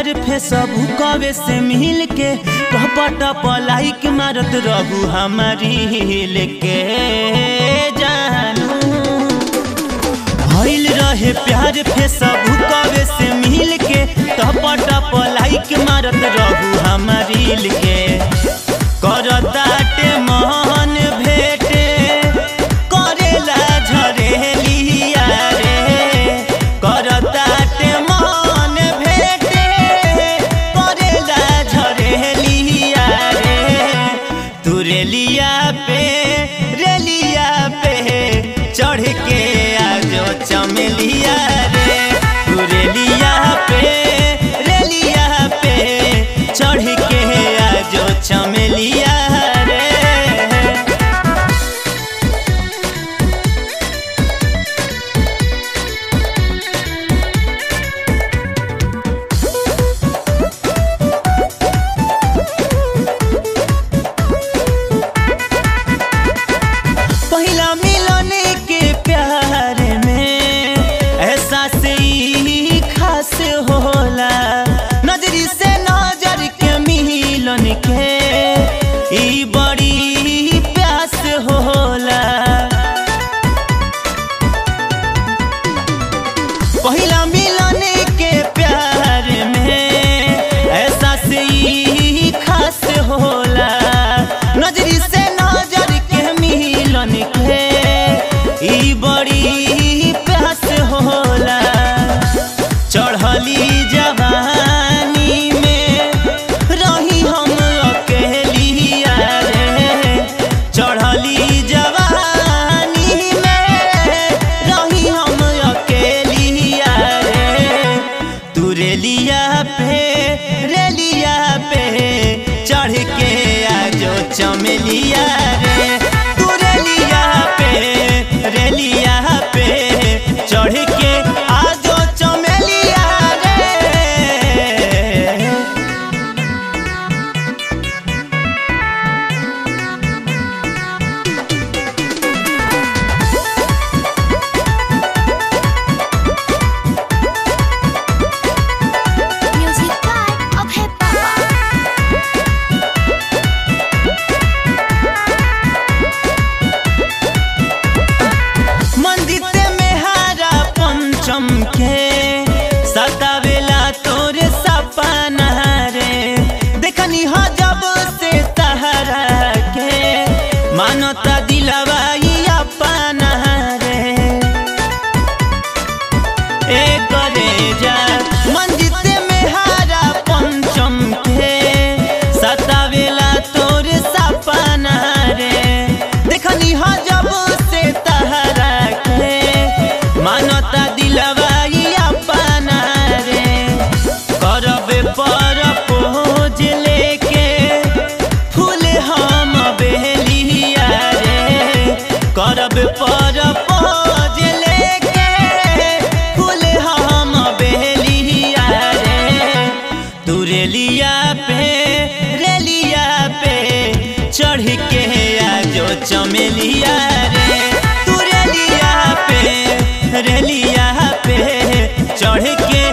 प्यार फे सब कवे से मिल के टपट लाइक मारत रहू हमारी लेके जानू भइल रहे प्यार फे सब कवे से मिल के टपट लाइक मारत रहू हमारी लेके करताटे मन भेटे करेला झरेलिया रे करताटे मन भेटे करेला झरेलिया रे तू रेलिया पे रेलिया पे चढ़ के आजो चमेलिया रे तू रेलिया पे रेलिया पे चढ़ के आजो चमेलिया रे पहिला मिलन के प्यार में ऐसा से ही खास होला नजरी से नजर के मिलन के ई बड़ी प्यास होला पहिला मिलन के प्यार में ऐसा से ही खास होला नजरी से नजर के मिलन के ई बड़ी प्यास होला चढ़ली जवानी में रही हम अकेलिया रे चढ़ली जवानी में रही हम अकेलिया रे तू रेलिया पे रेलिया पे चढ़ के आजो चमेलिया रे तू रेलिया पे रेलिया पे चढ़ के आजो चमेलिया रे Music by of hip hop. मंदिर में हारा पंचम के सतावेला तोरे सपना रे देखनी हो जब से तहरा के मानता दिलवा ई अपना रे एक रे जा मंदिर में हारा पंचम के सतावेला तोरे सपना रे देखनी हो जब से तहरा के मानता दिलवा ई अपना रे करबे पर पोज लेके फूल हम बेलिया रे करब पर पोज लेके फूल हम बेलिया रे तू रेलिया पे रेलिया पे चढ़ के आजो चमेलिया रे तू रेलिया पे रेलिया पे चढ़ के